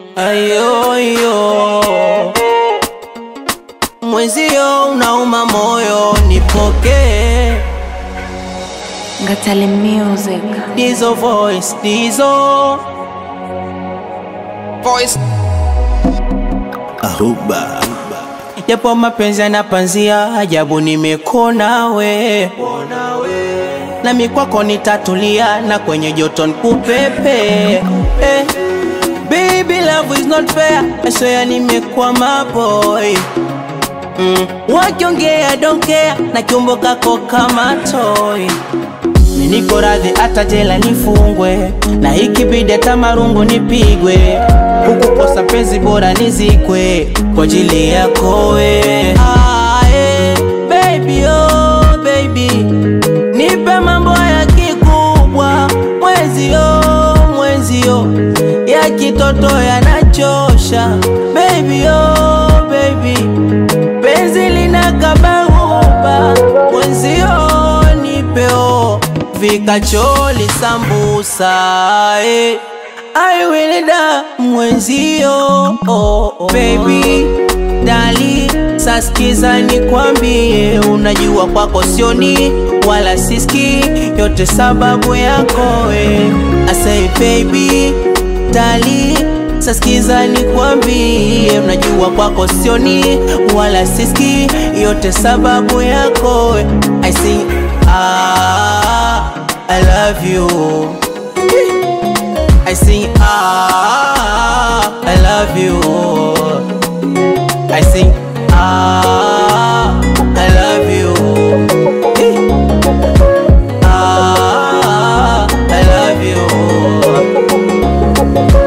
ayoyo mwenzio unauma moyo nipokee Ngatale Music. dizo voice dizo Voice. Ahuba japo mapenzi yanapanzia ajabu nimekona we nami kwako nitatulia na kwenye joto nkupepe eh. Baby love is not fair I swear nimekwama boy mm. Wakiongea don't care na kiumbo kako kama toy niko radhi hata jela nifungwe na ikibidi hata marungu nipigwe huku kosa penzi bora nizikwe kwa ajili yako we ah, eh, baby, oh, baby nipe mambo ya kikubwa mwenzio mwenzio ya kitoto yanachosha baby, oh, baby penzi linakabahuba mwenzio nipeo vikacholi sambusa eh. I will da mwenzio oh, oh. Baby dali saskiza nikwambie, unajua kwako sioni wala siski, yote sababu yako we. I say baby dali saskiza nikwambie, unajua kwako sioni wala siski, yote sababu yako we. I say ah, I love you I sing ah, I love you. I sing ah, I love you. Eh. Ah, I love you.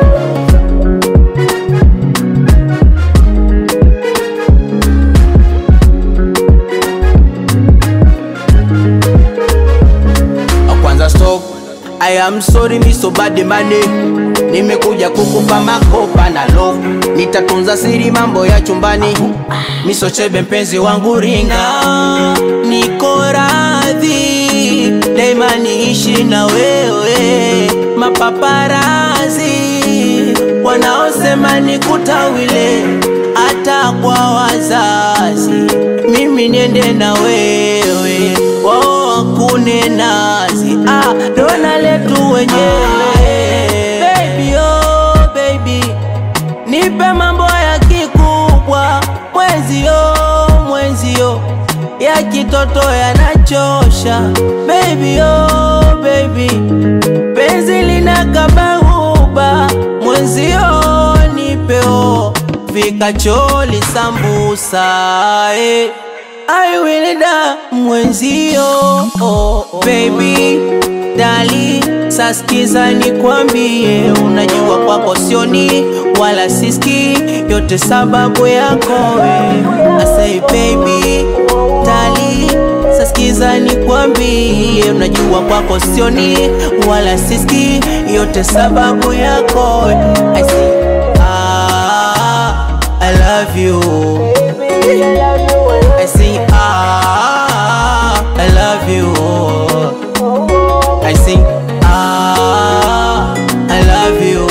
kwanza stop I am sorry mi so bad money Nimekuja kukupa makopa na love Nitatunza siri mambo ya chumbani Miso chebe mpenzi wangu ringa Niko radhi Daima niishi na wewe Mapaparazi Wanaosema nikutawile Hata kwa wazazi Mimi niende na wewe Wao wakune nazi ah, dona letu wenyewe baby, oh, baby nipe mambo ya kikubwa mwenzio mwenzio ya kitoto yanachosha baby, oh, baby penzi linakabahuba mwenzio nipeo vikacholi sambusa eh. I will da mwenzio oh, oh. Baby dali saskiza nikwambie, unajua kwako sioni wala siski, yote sababu yako we. I say baby dali saskiza nikwambie, unajua kwako sioni wala siski, yote sababu yako we. I say ah, I love you. I sing ah, I love you. I sing ah, I love you.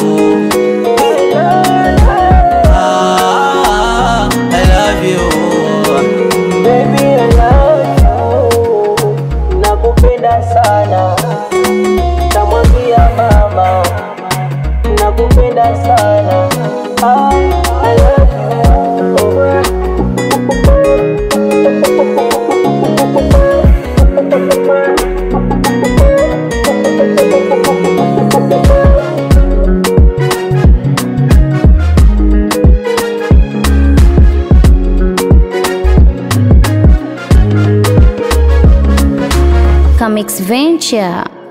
Ah, I love you. Baby, I love you. Nakupenda sana. Namwambia mama, nakupenda sana. Ah, I love you. Comics Venture.